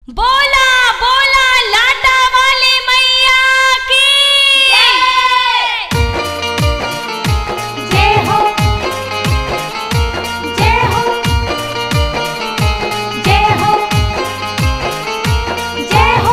बोला बोला लाटा वाली मैया की जय हो जय हो जय हो जय हो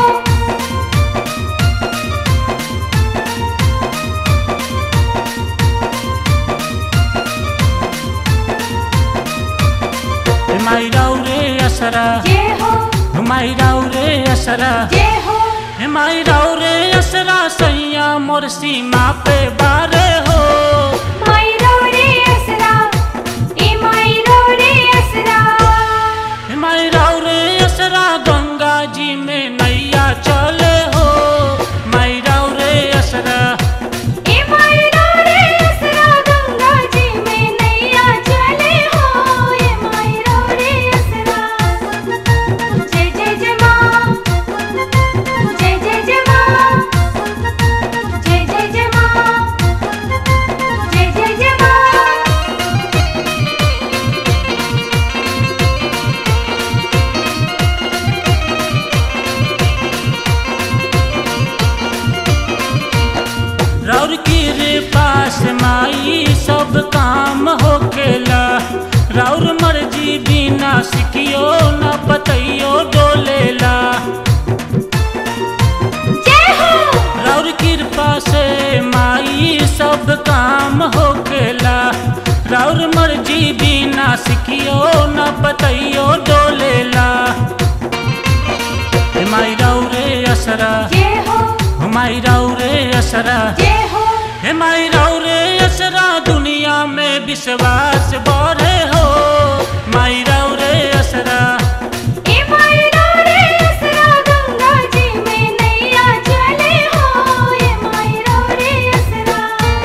माइराउ रे असरा जय हो माइराउ रे असरा जय हो माइराउ रे असरा सैया मोर सीमा पे बारे हो मायरो रे असरा ए मायरो रे असरा माइराउ रे असरा गंगा जी में नैया चले हो माइराउ रे असरा ए मायरो रे असरा गंगा जी में नैया चले हो ए मायरो रे असरा जय जय जय मां जय जय जय मां जय जय जय मां जय जय जय मां रौर की रे पास माई सब काम होकेला रौर मर्जी बिना सिकियो न पतइयो डोलेला जय हो रौर कृपा से माई सब काम होकेला रौर मर्जी बिना सिकियो न पतइयो डोलेला हे माई रौरे असरा जय हो हो माई रौरे असरा जय हो हे माई रौरे असरा दुनिया में विश्वास बढ़े हो माई रौरे असरा ए मायरो रे असरा गंगा जी में नैया चले हो ए मायरो रे असरा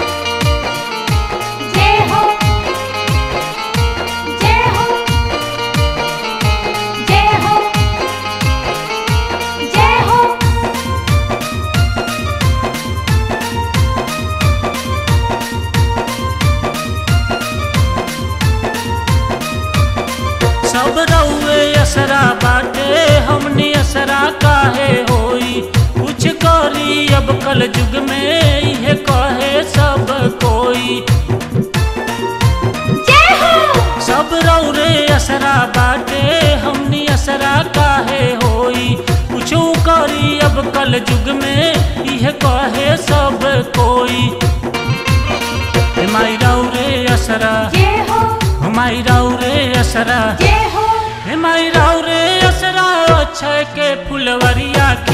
जय हो जय हो जय हो जय हो सब रउए असरा बाटे हमनी असरा काहे होई कुछ करी अब कल युग में इहे कहे सब कोई जय हो सब रौरे असरा बाटे हमनी असरा काहे होई कुछ करी अब कल युग में इहे कहे सब कोई हे माई रौरे असरा जय हो माई रौरे असरा जय हो हे माई रौरे असरा अक्षय के फुलवरिया के